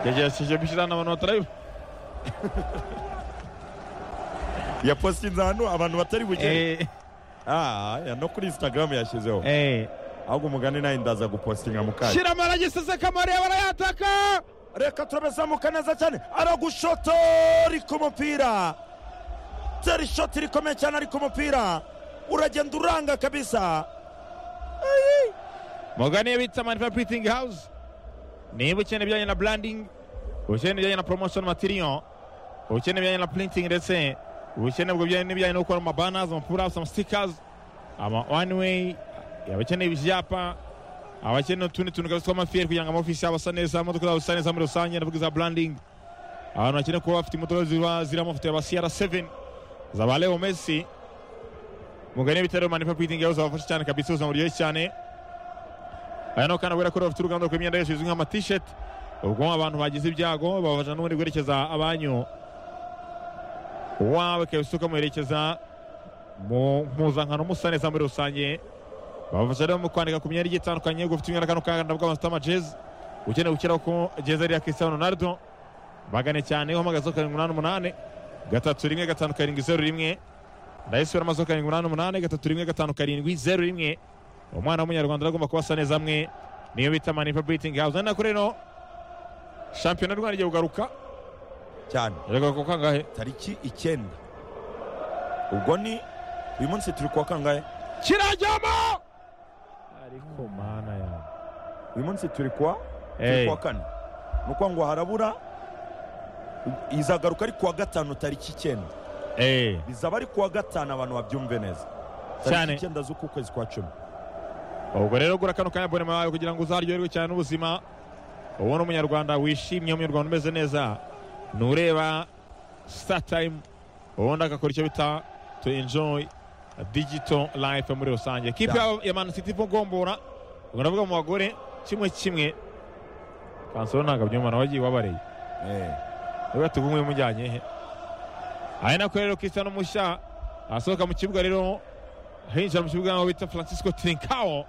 Я, я ще bishyirana abantu batari yaposite ahantu abantu batari bugere Ah, ya no kuri instagram yashyizeho ahubwo umugani nawe ndaza gupositinga mu kanya shyira amaragisize kamari barayataka reka turabezamuka neza cyane aragushotori ku mupira teri shoti rikomeye cyane ari ku mupira uragenda uranga kabisa mugani yabitse amanifa puritingi hawuze niba ukeneye ibijyanye na burandingi ukeneye ibijyanye na poromosiyo matiriyo ukeneye ibijyanye na puritingi ndetse ukeneye ubwo bijyanye n'ibijyanye no gukora amabanazi amapurasi amasitikazi ama wani weyi abakeneye ibyapa abakeneye utundi tuntu kabisa tw'amafiyeri kugira ngo amafisi yabo asa neza imodoka zabo zisa neza muri rusange ndavuga za burandingi abantu bakeneye kuba bafite imodoka ziba ziri amafoto ya ba siyara seveni za ba leo mesi mugani w'ibitaro manifa puritingi yawe zabafasha cyane kabisa ubuzima buryoshye cyane aya ni akana kubera ko bafite uruganda rw'imyenda yose izwi nk'amatisheti ubwo abantu bagize ibyago babafasha n'ubundi guherekeza abanyu wawe kabisa ukamuherekeza mu mpuzankano musa neza muri rusange babafasha rero mu kwandika ku myenda igiye itandukanye gufite imyenda kano kagana bwa masitama jezi ukeneye gukiraho ko jezi ari iya Cristiano Ronaldo bagane cyane uhamagaza karindwi umunani umunani gatatu rimwe gatanu karindwi zeru rimwe ndayisubira amazu karindwi umunani umunani gatatu rimwe gatanu karindwi zeru rimwe umwana w'umunyarwanda agomba kuba asa neza amwe niyo bita manifa bitingi hawuze nako rero shampiyona y'u Rwanda igiye kugaruka cyane iragaruka ku kangahe tariki icyenda ubwo ni uyu munsi turi kuwa kangahe kirajyamo ariko mana yawe uyu munsi turi kuwa turi Hey. kuwa kane ni ukuvuga ngo harabura izagaruka ari kuwa gatanu tariki icyenda eee bizaba ari kuwa gatanu abantu babyumve neza Cyane. tariki icyenda z'uku kwezi kwa cumi ubwo rero gura kano kanya abonema yawe kugira ngo uzaryoherwe cyane n'ubuzima ubone umunyarwanda wishimye umunyarwanda umeze neza nureba sitatayimu ubundi agakora icyo bita to enjoy digito life muri rusange kipe Yeah. yabo ya mani siti ivugombora ubwo ndavuga mu bagore kimwe kimwe kansoro ntabwo abyumva nawe agiye wabareye Eh, niba tugumwe mujyanye he aha ni nako rero Cristiano mushya asohoka mu kibuga rero hinjira mu kibuga aho bita francisco trinkao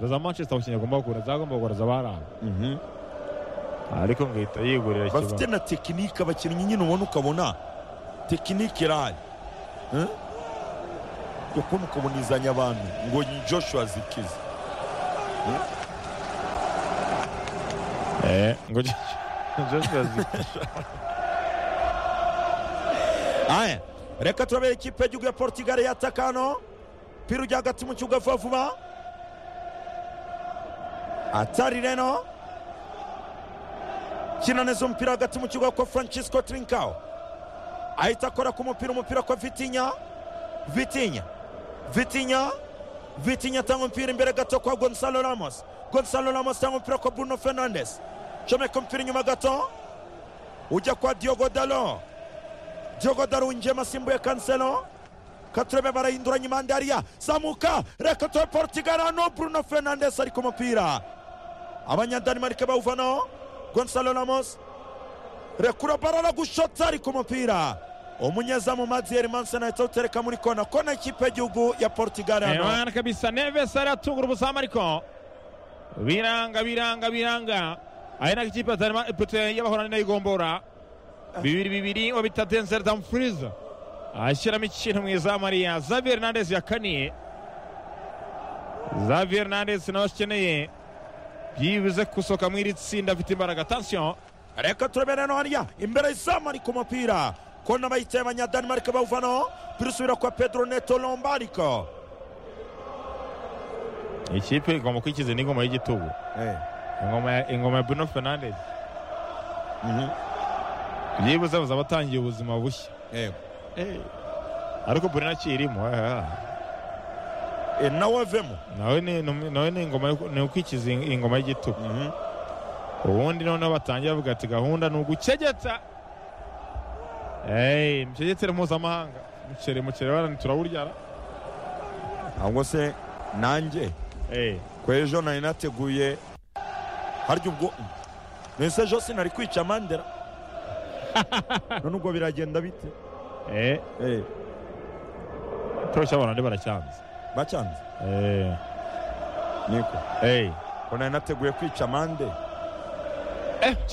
za manchester abakinnyi agomba gukura zagomba kugura baranga mhm. ariko ngahita yigurira bafite na tekinike abakinnyi nyine ubona ukabona tekinike irahari Eh? ukuntu ukabonizanya abantu ngo ni joshua zikize Eh, ngo joshua Zirkzee. Aya, reka turabera ikipe y'igihugu ya portugal yataka hano pira ujya hagati mu kibuga vuba vuba atari reno kina neza umupira hagati mu kibuga kwa francisco trinkao ahita akora ku mupira umupira kwa vitinya vitinya vitinya vitinya atanga umupira imbere gato kwa gonzalo ramos gonzalo ramos atanga umupira kwa bruno fernandes comeka umupira inyuma gato ujya kwa diogo dalo Diogo Darunjema asimbuye Cancelo Katurebe barahinduranya impande hariya zamuka reka tuwe Portugal hano Bruno Fernandes ari ku mupira abanyadanimarike bawuvanaho Gonzalo Ramos rekura baro aragushotsa ari ku mupira umunyezamu Mazier Mansana ahita awutereka muri kona kona ikipe y'igihugu ya Portugal Eh, hano bana kabisa neves aratungura ubuzamu ariko biranga biranga biranga ari nako ikipe atarima- ipoto y'abahorani nayo igombora bibiri bibiri uwo bita denzeri damfuriza ashyiramo ikintu mu izamu ariya zavier hernandez yakaniye zavier hernandez nawe akeneye byibuze gusohoka mu iri tsinda afite imbaraga atansiyo reka turebe rero hariya imbere y'izamu ari ku mupira kona bayitaye abanyadanimarike bawuvanaho birusubira kwa Pedro Neto Lombardo ikipe igomba kwikiza n'ingoma y'igitugu eh. ingoma ya- ingoma ya bruno fernandez byibuze bazaba batangiye ubuzima bushya eh. ariko buri nakirimo e, nawe avemo nawe ni num- nawe ni ingoma yo- ni ukwikiza ing- ingoma y'igitugu ubundi noneho batangiye bavuga ati gahunda ni ugucegeta Hey, mucegetsere mpuzamahanga mucere mucere barani turawuryara ahubwo se nanjye Hey, ku ejo nari nateguye harya ubwo mbese ejo sinari kwica mandera none ubwo biragenda bite eh, Eh, torosha abantu baracyanze bacyanze Eh, niko hey. ko nari nateguye kwica mande Eh,